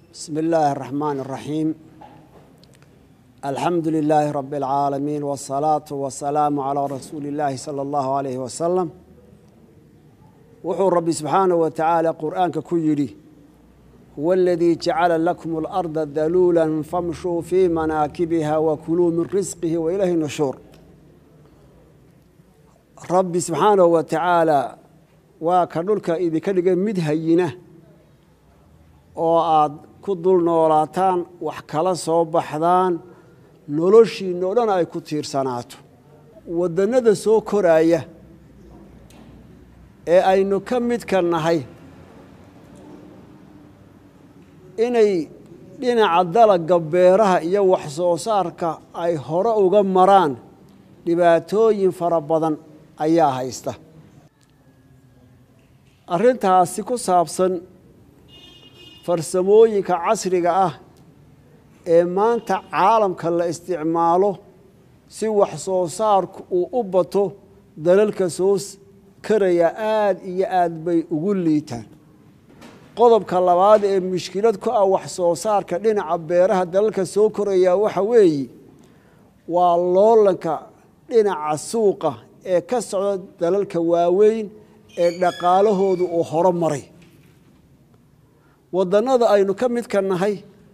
بسم الله الرحمن الرحيم الحمد لله رب العالمين والصلاة والسلام على رسول الله صلى الله عليه وسلم wuxuu rabbi subxaanaه wa tacaala qur'aanka ku yidhi huwa aladii jacala lakum اlarda daluula famshuu fii manaakibiha wakuluu min risqihi wa ilayhi nushuur rabbi subxaanahu wa tacaala waa ka dhulka idinka dhigay mid hayina oo aad ku dul noolaataan wax kala soo baxdaan noloshiinna o dhan ay ku tiirsanaato waddannada soo koraaya ee aynu ka midka nahay inay dhinaca dalagga beeraha iyo wax soo saarka ay hore uga maraan dhibaatooyin fara badan ayaa haysta arrintaasi ku saabsan farsamooyinka casriga ah ee maanta caalamka la isticmaalo si wax soo saarku uu u bato dalalka soo karaya aada iyo aad bay ugu liitaan qodobka labaad ee mushkilad ku ah wax soo saarka dhinaca beeraha dalalka soo koraya waxa weeye waa loolanka dhinaca suuqa ee ka socda dalalka waaweyn ee dhaqaalahoodu uu horo maray waddannada aynu ka midka nahay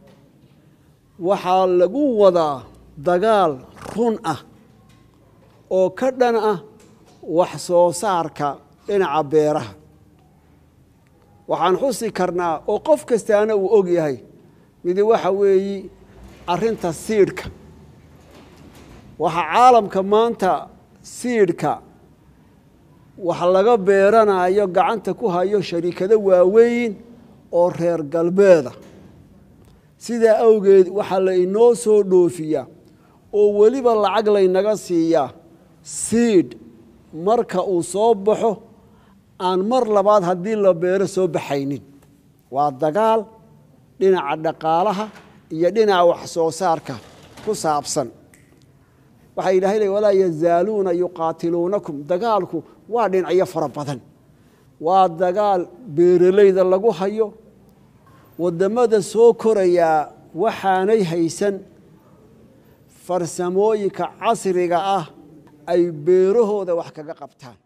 waxaa lagu wadaa dagaal run ah oo ka dhan ah wax soo saarka dhinaca beeraha waxaan xusi karnaa oo qof kastaana uu og yahay midi waxa weeyi arrinta siidhka waxaa caalamka maanta siidhka wax laga beeranayo gacanta ku hayo shariikado waaweyn oo reer galbeeda sidaa awgeed waxaa la inoo soo dhoofiyaa oo weliba lacag laynaga siiyaa siidh marka uu soo baxo aan mar labaad haddii la beero soo baxaynin waa dagaal dhinaca dhaqaalaha iyo dhinaca wax soo saarka ku saabsan waxaa yidhahay walaa yazaaluuna yuqaatiluunakum dagaalku waa dhinacyo fara badan waa dagaal beeralayda lagu hayo waddamada soo korayaa waxaanay haysan farsamooyinka casriga ah ay beerahooda wax kaga qabtaan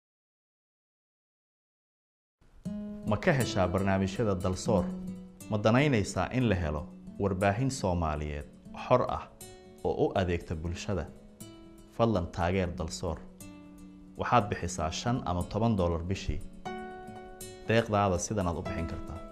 ma ka heshaa barnaamijyada dalsoor ma danaynaysaa in la helo warbaahin soomaaliyeed xor ah oo u adeegta bulshada fadlan taageer dalsoor waxaad bixisaa shan ama toban dollar bishii deeqdaada sidanaad u bixin kartaa